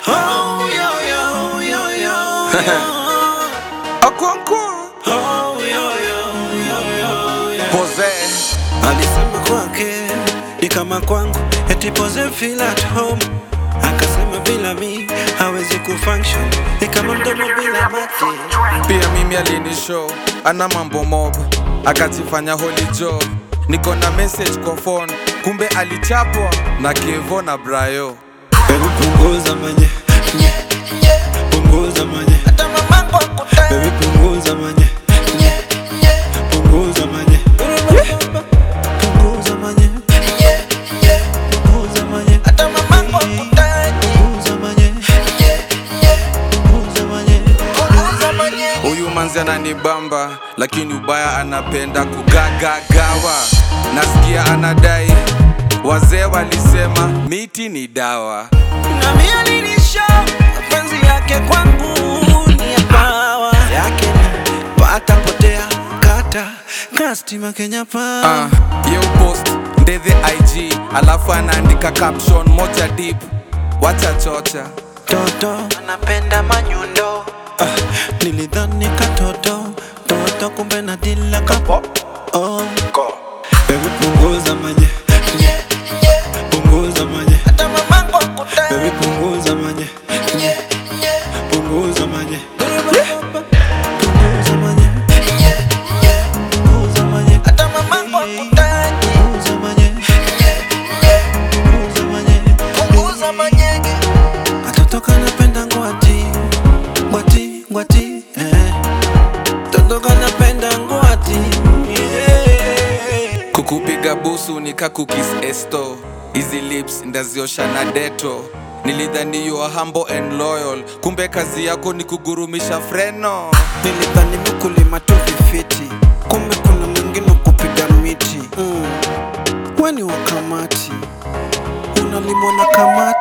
Oh, yo, yo, yo, yo, Okonkwo oh, yo, yo, yo, yo, yo. Pose Alisema kwake ni kama kwangu, eti pose feel at home. Akasema bila mi hawezi kufunction, ni kama mdomo bila mate. pia mimi alinishow ana mambo mob akajifanya holy joe niko na message kwa phone kumbe alichapwa na kevo na brayo Baby punguza manye, punguza manye, baby punguza manye, punguza manye, punguza manye, punguza manye, punguza manye, punguza manye. huyu manzi ananibamba lakini ubaya anapenda kugagagawa nasikia anadai wazee walisema miti ni dawa Na mimi alinisha mapenzi yake kwangu ni ya pawa yake ni pata potea kata kastima Kenya pa uh, ye upost ndethe ig alafu anaandika caption moja deep wacha chocha toto anapenda manyundo ah, nilidhani katoto toto kumbe na dila kapo oh. Baby punguza manye punguza manye Baby punguza manye punguza manye punguza manye punguza manye punguza manye punguza manye Katoto kanapenda ngwati ngwati ngwati eh. Toto kanapenda ngwati yeah. kukupiga busu nikakukis esto hizi lips ndaziosha na deto nilidhani you are humble and loyal kumbe kazi yako ni kugurumisha freno Nilidhani mkulima tu vifiti, kumbe kuna mwingine kupiga miti mm. Weni wa kamati unalimwa na kamati